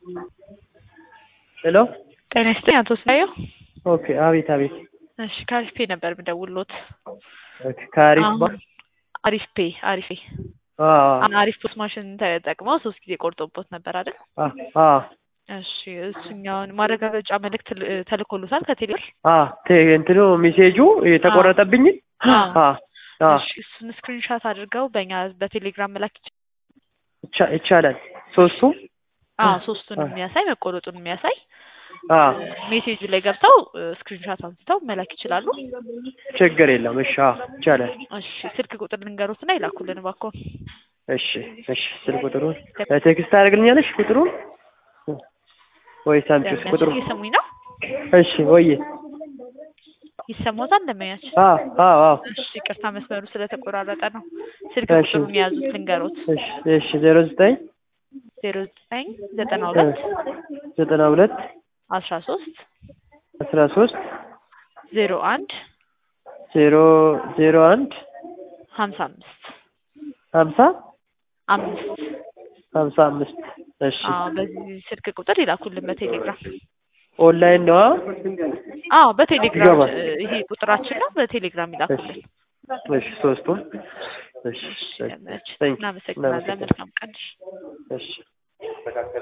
ሄሎ ጤና ይስጥልኝ አቶ ስናየው። ኦኬ አቤት አቤት እሺ ከአሪፍ ፔ ነበር የምደውልዎት። ኦኬ ከአሪፍ ባ አሁን አሪፍ ፔ አሪፍ ፔ አ አሪፍ ፖስት ማሽን ተጠቅመው ሶስት ጊዜ ቆርጦቦት ነበር አይደል? አ አ እሺ እሱኛውን ማረጋገጫ መልእክት ል- ተልኮሎታል ከቴሌብር? አ ቴ- እንትኑ ሜሴጁ የተቆረጠብኝ አ አ አ እሺ እሱን ስክሪንሻት አድርገው በእኛ በቴሌግራም መላክ ይቻላል። ይቻ- ይቻላል ሶስቱ አዎ ሶስቱን የሚያሳይ መቆረጡን የሚያሳይ አ ሜሴጁ ላይ ገብተው ስክሪንሻት አንስተው መላክ ይችላሉ። ችግር የለም እሺ አ ይቻላል እሺ ስልክ ቁጥር ልንገሮትና ይላኩልን እባክዎ። እሺ እሺ ስልክ ቁጥሩን ቴክስት ታደርግልኛለሽ ቁጥሩን ወይስ አንቺስ ቁጥሩ እየሰሙኝ ነው? እሺ ወይ ይሰማዎታል? እንደመያችን አ አ አ እሺ ይቅርታ መስመሩ ስለተቆራረጠ ነው። ስልክ እሺ። ቁጥሩን የያዙት ልንገሮት እሺ እሺ ዜሮ ዘጠኝ ዜሮ ዘጠኝ ዘጠና ሁለት ዘጠና ሁለት አስራ ሶስት አስራ ሶስት ዜሮ አንድ ዜሮ ዜሮ አንድ ሀምሳ አምስት ሀምሳ አምስት ሀምሳ አምስት እሺ አዎ በዚህ ስልክ ቁጥር ይላኩልን በቴሌግራም ኦንላይን ነዋ አዎ በቴሌግራም ይገባል። እ፣ ይሄ ቁጥራችን ነው በቴሌግራም ይላኩልን እሺ ሶስቱም እሺ እሺ Thank you. እናመሰግናለን መልካም ቀን እሺ